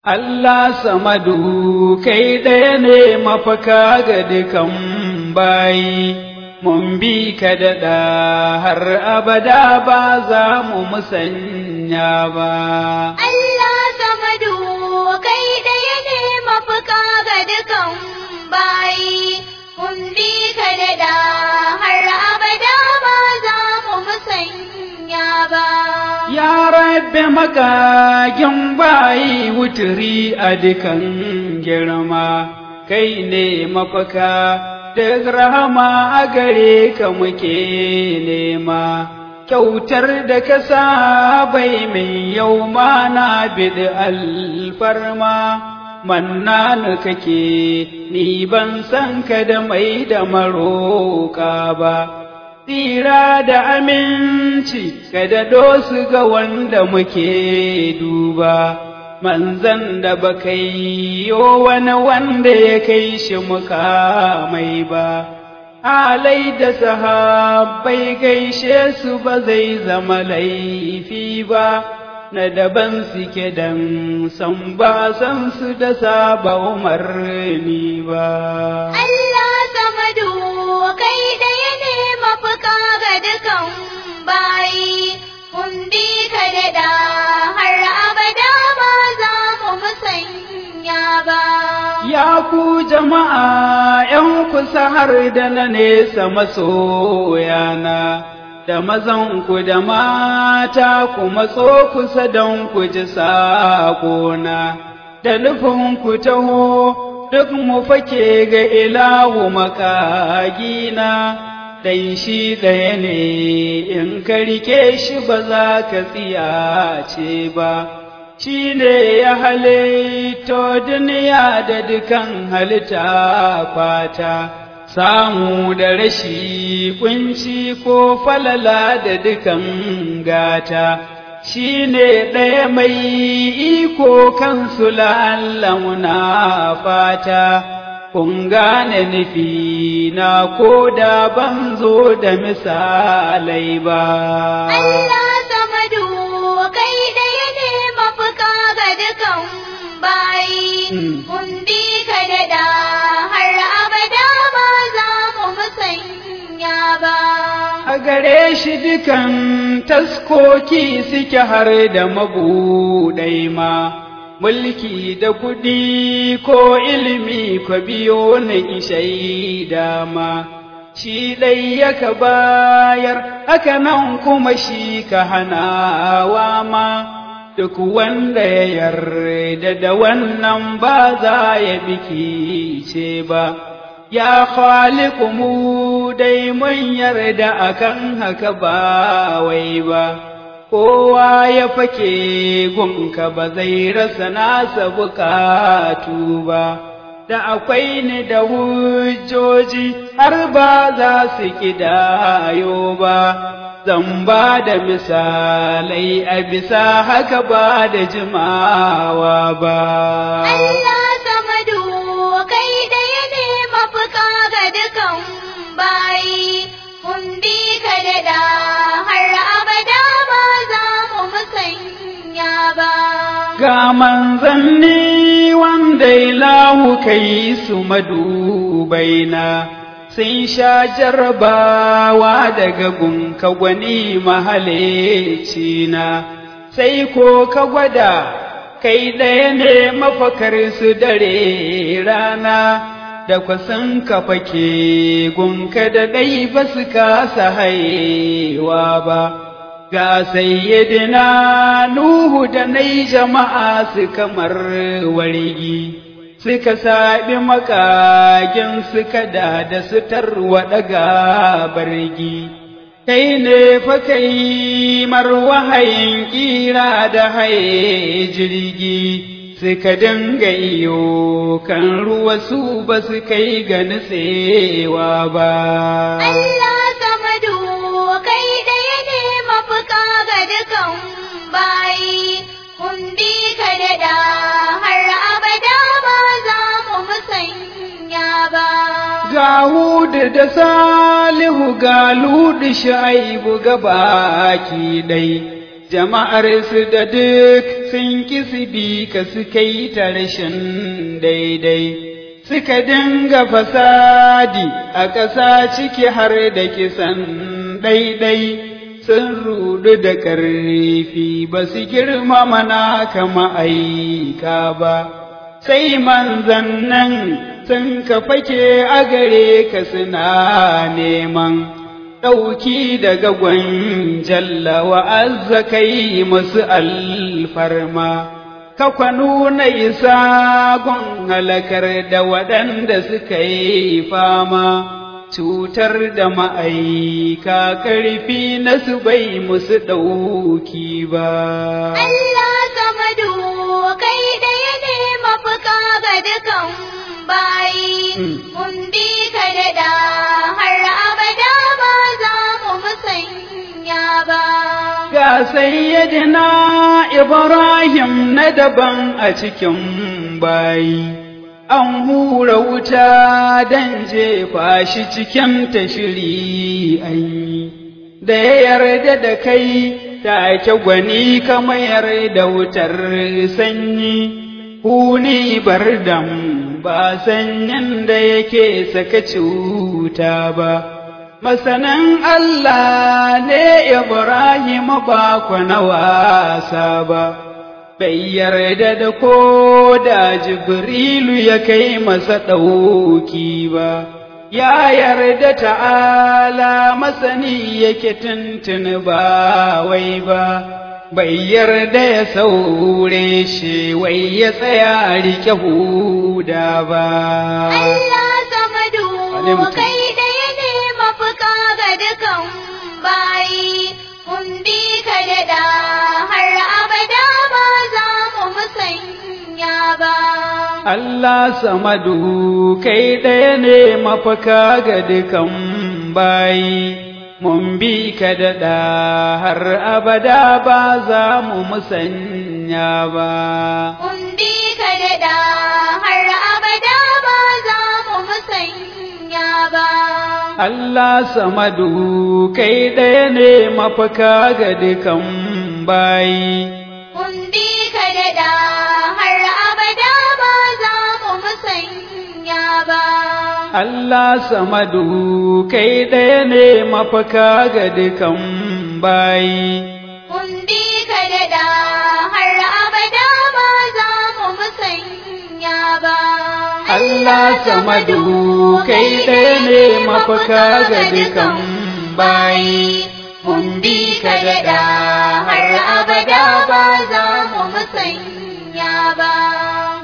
Allah samadu kai ɗaya ne mafaka ga dukan bayi, mun bi ka daɗa har abada ba za mu musanya ba. Allah samadu kai ɗaya ne mafaka ga dukan bayi, mun bi ka daɗa har abada ba za mu musanya ba. Ya rabbe magagin bayi wuturi a dukan girma, kai ne mafaka, duk rahama a gare ka muke nema. Kyautar da ka sa bai mai yau ma na bid alfarma, mannanu kake, ni ban san ka da mai da maroka ba. tsira da aminci kada su ga wanda muke duba manzan da ba kai yo wani wanda ya kai shi muka mai ba alai da sahabbai gaishe su ba zai zama laifi ba na daban suke dan san ba san su da saba umarni ba Allah samadu kai ɗaya ne mafaka ga dukan bayi, mun bi ka daɗa har abada ba za mu musanya ba. Ya ku jama'a ’yan kusa har da na nesa masoyana, da mazanku da mata ku matso kusa don ku ji saƙona, da nufin taho duk mu fake ga ilahu makagina. dan shi ɗaya ne in ka rike shi ba za ka tsiyace ba, shi ne ya halitto duniya da dukan halitta fata, samu da rashi kunci ko falala da dukan gata. Shi ne ɗaya mai iko kansu la'alla muna fata. kun gane nufi na ko da ban zo da misalai ba. Allah samadu kai ɗaya ne mafuka ga dukan bayi, mun bi ka daɗa har abada ba za mu musanya ba. A gare shi dukan taskoki suke har da mabuɗai ma. mulki da kuɗi ko ilimi ko biyo na ishai dama, shi ɗai yaka bayar, haka nan kuma shi ka hanawa ma, duk wanda ya yarda da wannan ba za ya biki ce ba. Ya khaliku mu dai mun yarda akan haka ba wai ba. kowa ya fake gunka ba zai rasa nasa bukatu ba, da akwai ni da hujjoji har ba za su kidayo ba, zan ba da misalai a bisa haka ba da jimawa ba. Allah samadu kai ɗaya ne mafuka ga dukan bayi, mun bi ka daɗa har abada ba za mu musanya ba. Ga manzanni wanda ilahu kai su madubaina, sun sha jarbawa daga gunka gwani mahalicina, sai ko ka gwada kai ɗaya ne mafakar su dare rana. da kwasan ka fake gunka da ɗai ba su kasa haiwa ba, ga sayyidina Nuhu da nai jama'a su kamar wargi, suka saɓi makagin suka da da su tarwaɗa bargi. Kai ne fa kai mar wahayin ƙira da haye jirgi. suka dinga iyo kan ruwa su ba su kai ga nutsewa ba. Allah samadu kai ɗaya ne mafuka ga dukan bayi, mun bi ka daɗa har abada ba za mu musanya ba. Ga Hudu da Salihu ga Ludu Shaibu ga baki ɗai. jama'ar su da duk sun kisbi ka suka yi ta rashin daidai suka dinga fasadi a ƙasa ciki har da kisan ɗaiɗai sun rudu da ƙarfi ba su girmama na kama aika ba sai manzannan sun ka fake a gare ka suna neman ɗauki daga gwanjalla wa'azza kai masu alfarma, ka nuna isa gun halakar da waɗanda suka yi fama, cutar da ma'aika ƙarfi na su bai musu ɗauki ba. Allah samadu kai ɗaya ne mafuka ga dukan bayi, mun bi ka da har abada ba za mu musanya ba. Ga sayyidina Ibrahim na daban a cikin bayi, an hura wuta don jefa shi cikin tashiri an yi, da ya yarda da kai take gwani ka mayar da wutar sanyi, huni bardam ba sanyin da yake saka cuta ba. masanan Allah ne Ibrahim ba ku na wasa ba, bai yarda da ko da Jibrilu ya kai masa ɗauki ba, ya yarda ta'ala masani yake tuntun ba wai ba. Bai yarda ya saure shi wai ya tsaya rike huda ba. Allah samadu kai ɗaya ne mafuka ga dukan bayi, mun bi ka da har abada ba za mu musanya ba. Allah samadu kai ɗaya ne mafaka ga dukan bayi, mun bi ka daɗa har abada ba za mu musanya ba. Mun bi ka da har abada ba za mu musanya ba. Allah samadu kai ɗaya ne mafaka ga dukan bayi. Mun bi ka da har abada ba za mu musanya ba. Allah samadu kai ɗaya ne mafaka ga dukan bayi. Mun bi ka da har abada ba za mu musanya ba. Allah samadu kai ɗaya ne mafaka ga dukan bayi. Mun bi ka da har abada ba za mu musanya ba.